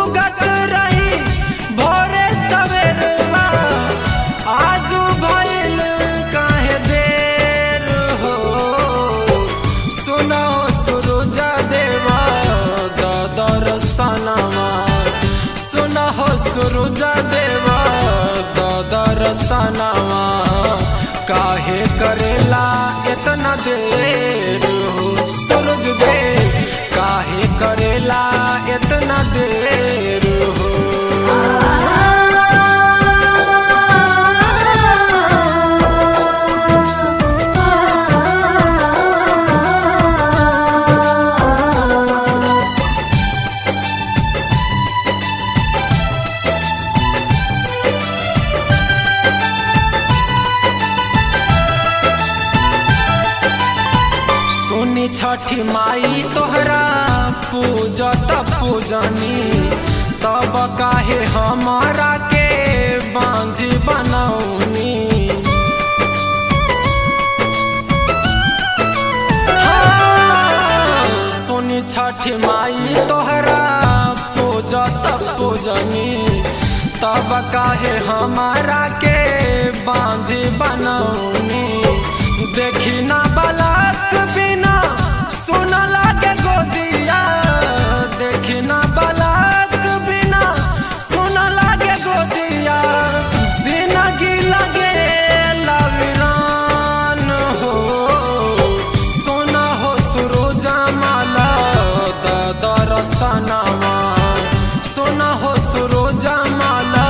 उगत रही भोरे सवेरवा आजू भइल काहे देर हो सुनो सूरज देवा दादर सनवा सुनो सूरज देवा दादर सनवा काहे करेला इतना देर हो सूरज देव काहे करेला इतना देर हो सुनी छठी माई तोहरा पूजत पूजनी तब काहे हमारा के बांझी बनौनी हाँ, सुनी छठी माई तोहरा पूजत पूजनी तब काहे हमारा के बांझी बनौनी देखी ना बलाक बिना सुन लागे गोदिया देखी ना बलाक बिना सुन लागे गोदिया जिंदगी लगे लविरान हो सुन हो सुरोजा माला दरसनवा सुन हो सुरोजा माला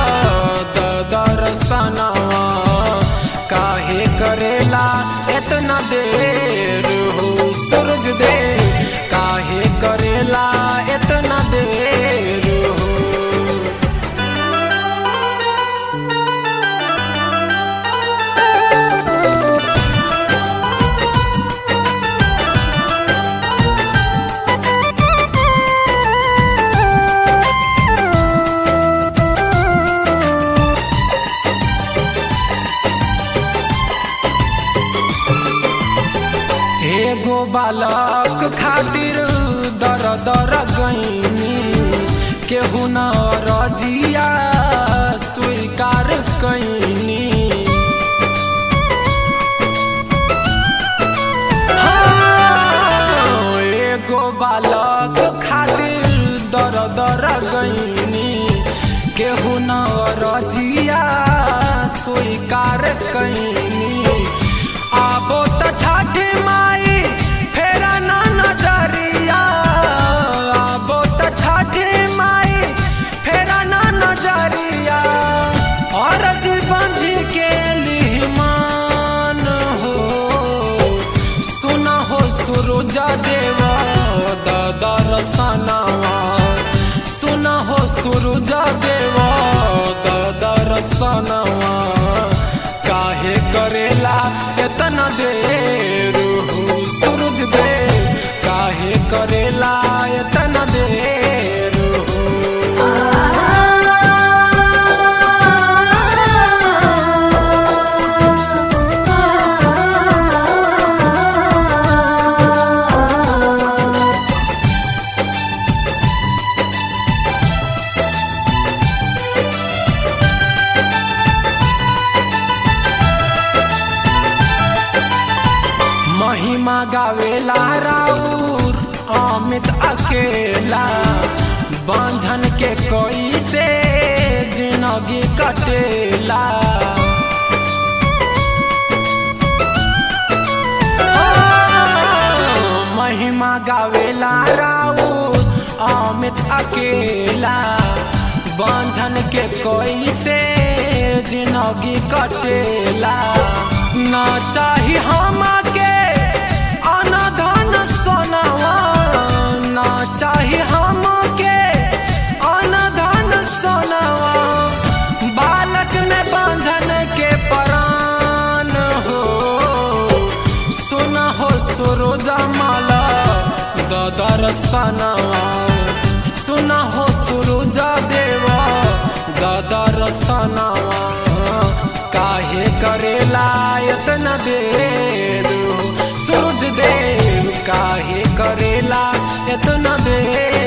दरसनवा काहे करेला इतना देर हो सूरज देव काहे करेला इतना देर हो एगो बालक खातिर दर दर गईनी केहू न रजिया स्वीकार कैनी हाँ, एगो बालक खातिर दर दर गईनी केहू न रजिया स्वीकार कैनी आबो त छठी माई फेरा ना नजरिया आबो त छठी माई फेरा ना नजरिया और जीवन जी के लिहमान हो सुना हो सुरुजा देवा दादर सनावा सुना हो सुरुजा देवा दादर सनावा काहे करेला इतना देर हो सूरज देव काहे करेला इतना देर हो महिमा गावेला राउर अमित अकेला बांझन के कोई से जिंदगी कटेला महिमा गावेला राउर अमित अकेला बांझन के कोई से जिंदगी कटेला ना चाही हम के अनधन सोनावा ना चाही हम के अनधन सोनावा बालक में बांधन के परान हो सुना हो सुरोजा माला ददर सनवा सुना हो सुरुजा देवा ददर सनवा काहे करेला इतना देर सूरज देव काहे करेला इतना देर